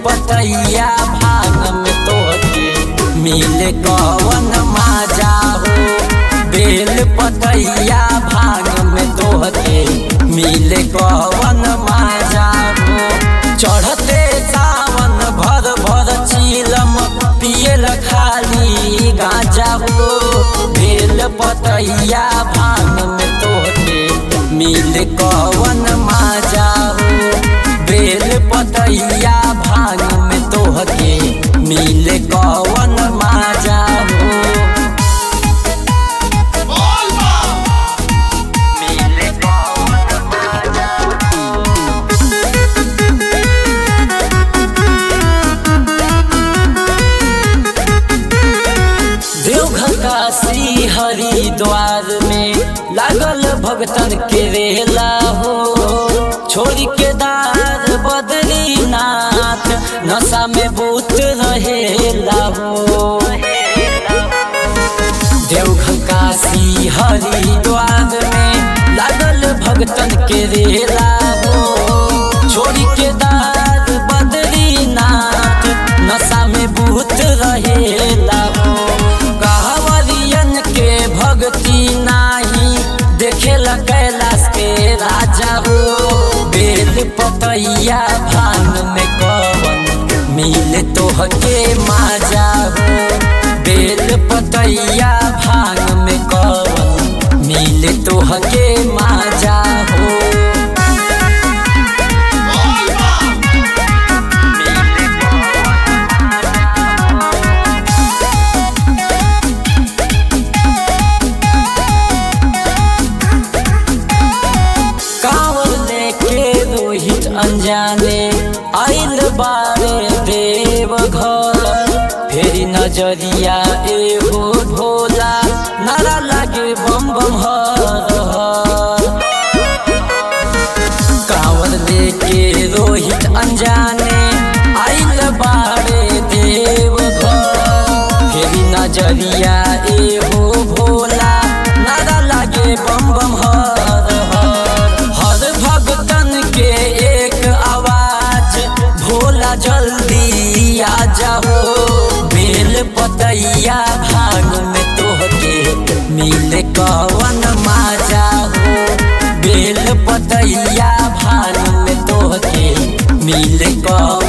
पतैया भाग में तोहके मिले कवन माजा हो बेल पतैया भाग में तोहके मिले कवन माजा हो चढ़ते सावन भर भर चीलम पियल खाली गाजा हो बेल पतैया भाग में तोहके मिल कवन माजा हो बेल पतैया भाग में तोहके मिल कवन माजा हो मिल कवन माजा देवघर काशी हरिद्वार में लागल भगतन के रेला हो छोड़ के दार बद्रीनाथ नशा में बूत रहेला हो देवघर काशी हरिद्वार में लागल भगतन के रेला हो छोड़ के दार बद्रीनाथ नशा में भूत रहेला हो कहवरियन के भक्ति नाही देखेला कैलाश के राजा हो बेल पतैया भान में कवन मिल तोहके माजा हो बेल पतैया भान में कवन मिल तोहके माजा हो कांवर लेके रोहित अनजाने आइल बारे देव घर फेरी नजरिया एहो भोला नारा लागे बम बम हर हर कांवर लेके रोहित अनजाने आइल बारे देव घर फेरी नजरिया एहो भोला नारा लागे बम बम हर हर हर भगतन के एक आवाज भोला जल्दी आ जाओ बेल पतैया भाग में तोहके मिल कवन माजा हो बेल पतैया भाग में तोहके मिल कवन